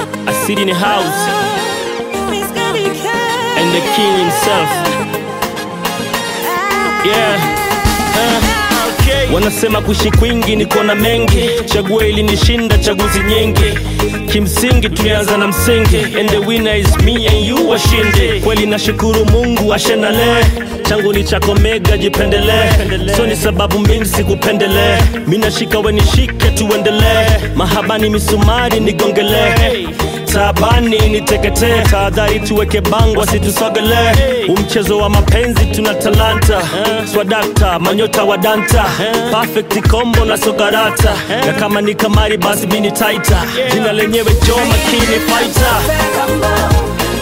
I sit in the house and the king himself. Yeah. Uh, wanasema kuishi kwingi niko na mengi, chaguo ili nishinda chaguzi nyingi. Kimsingi tulianza na msingi, and the winner is me and you washinde. Kweli nashukuru Mungu ashenale, changu ni chako mega, jipendelee. So ni sababu mingi sikupendelee, mi nashika we nishike, tuendelee. Mahabani misumari nigongelee taabani niteketee, tahadhari tuweke bango asitusogelee. Umchezo wa mapenzi tuna talanta, swadakta manyota wa danta, perfect combo na sokarata, na kama ni kamari basi mini taita, jina lenyewe jo makini fighter.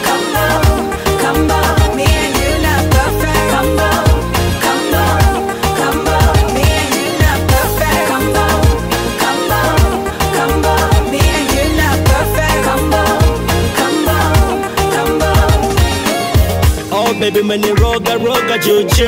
Oh baby umeniroga roga juju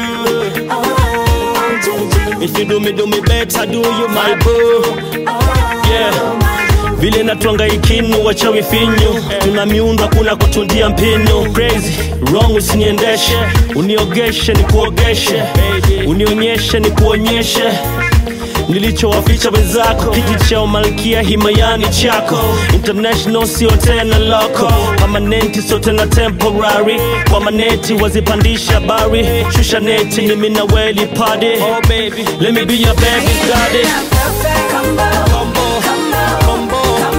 If you do me do me better do you my boo Yeah vile natwanga ikinu wachawi finyu tuna miundo kuna kutundia mpinu crazy wrong usiniendeshe uniogeshe ni kuogeshe unionyeshe ni kuonyeshe nilichowaficha wenzako kiti cha umalkia himayani chako international sio tena loko permanenti sio tena temporary kwa maneti wazipandisha bari shusha neti ni mina weli party oh baby let me be your baby daddy combo combo combo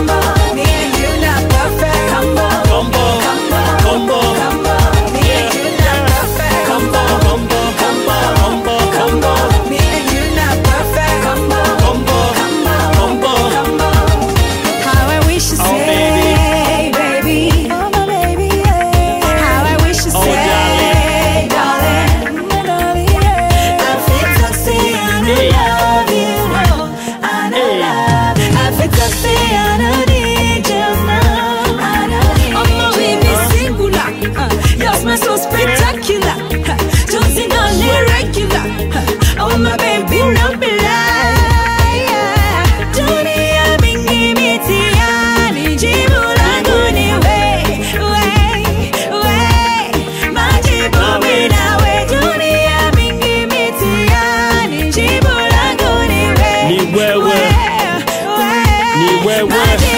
combo combo combo combo combo combo combo combo How I wish you Oh, say, baby. Oh, my baby, yeah. How I wish you Oh, say, darling. My darling, yeah. I feel to say I Hey. love you, no. I know Hey. love. I feel to say I don't need you, no. I don't need oh, my baby, singular. Uh, You're my so spectacular. Uh, Jonesy, not irregular. Uh, Oh, my baby, no be lie. yeah. Dunia mingi mitihani, jibu langu ni we, we, we. Majibu mimi nawe. Dunia mingi mitihani, jibu langu ni we, Ni wewe. we, we. Ni wewe. Majibu